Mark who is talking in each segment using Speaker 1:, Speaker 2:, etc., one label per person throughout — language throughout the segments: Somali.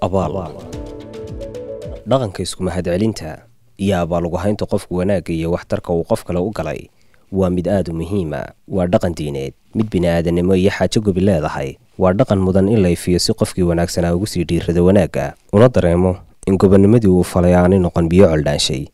Speaker 1: abaal dhaqanka isku mahadcelinta iyo abaalugahaynta qofku wanaagga iyo waxtarka uu qof kale u galay waa mid aad u muhiima waa dhaqan diineed mid bini'aadanimo iyo xaajo gobi leedahay waa dhaqan mudan in la ifiyo si qofkii wanaagsanaa ugu sii dhiirrado wanaagga una dareemo in gobonnimadii uu falay aanay noqon biyo coldhaanshay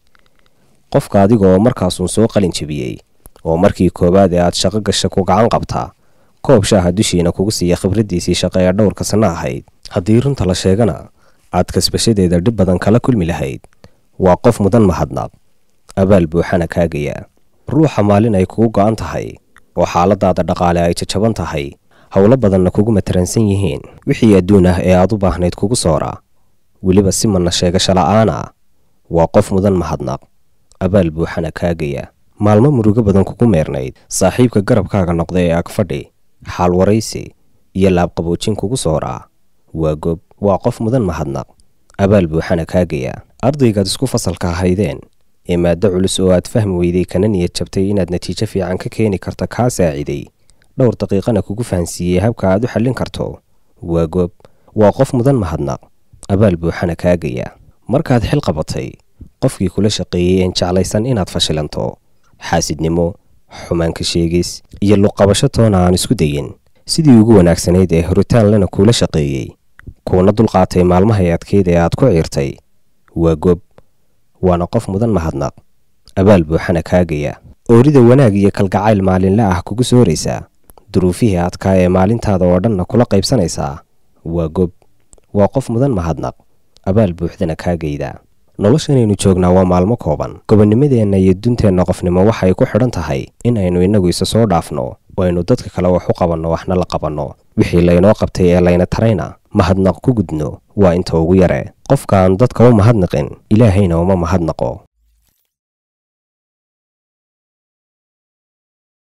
Speaker 1: qofka adiga oo markaasuun soo qalin jebiyey oo markii koowaad ee aad shaqo gasha ku gacan qabtaa koob shaaha dushiina kugu siiya khibraddiisii shaqo ee dhowrka sanno ahayd haddii runta la sheegana aad kasbashadeeda dhib badan kala kulmi lahayd waa qof mudan mahadnaq abaal buuxana kaagaya ruuxa maalin ay kugu go'an tahay oo xaaladaada dhaqaale ay jajaban tahay howlo badanna kugu mataransan yihiin wixii adduun ah ee aad u baahnayd kugu soora weliba si manna sheegasho la'aana waa qof mudan mahadnaq abaal buuxana kaagaya maalmo murugo badan kugu meernayd saaxiibka garabkaaga noqda ee agfadhi xaal waraysi iyo laabqaboojin kugu sooraa waa gob waa qof mudan mahadnaq abaal buuxana kaagaya ardaygaad isku fasalka ahaydeen ee maaddo culus oo aad fahmi weyday kana niyad jabtay inaad natiijo fiican ka keeni karto kaa saaciday dhowr daqiiqana kugu fahansiiyey habka aad u xallin karto waa gob waa qof mudan mahadnaq abaal buuxana kaagaya markaad xil qabatay qofkii kula shaqeeyey een jeclaysan inaad fashilanto xaasidnimo xumaanka sheegis iyo luqqabasho toona aan isku dayin sidii ugu wanaagsanayd ee horitaan lena kuula shaqeeyey kuuna dulqaatay maalmahay adkeyd ee aad ku ciirtay waa gob waana qof mudan mahadnaq abaal buuxana kaagaya oorida wanaag iyo kalgacayl maalinle ah kugu sooraysaa duruufihii adkaa ee maalintaada oo dhanna kula qaybsanaysaa waa gob waa qof mudan mahadnaq abaal buuxdana kaagayda noloshanaynu joognaa waa maalmo kooban gobonnimadeenna iyo dunteenna qofnimo waxay ku xidhan tahay in aynu innagu isa soo dhaafno oo aynu dadka kale wax u qabanno waxna la qabanno wixii laynoo qabtay ee layna tarayna mahadnaq ku gudno waa inta ugu yare qofkaan dadka u mahadnaqin ilaahayna uma mahadnaqo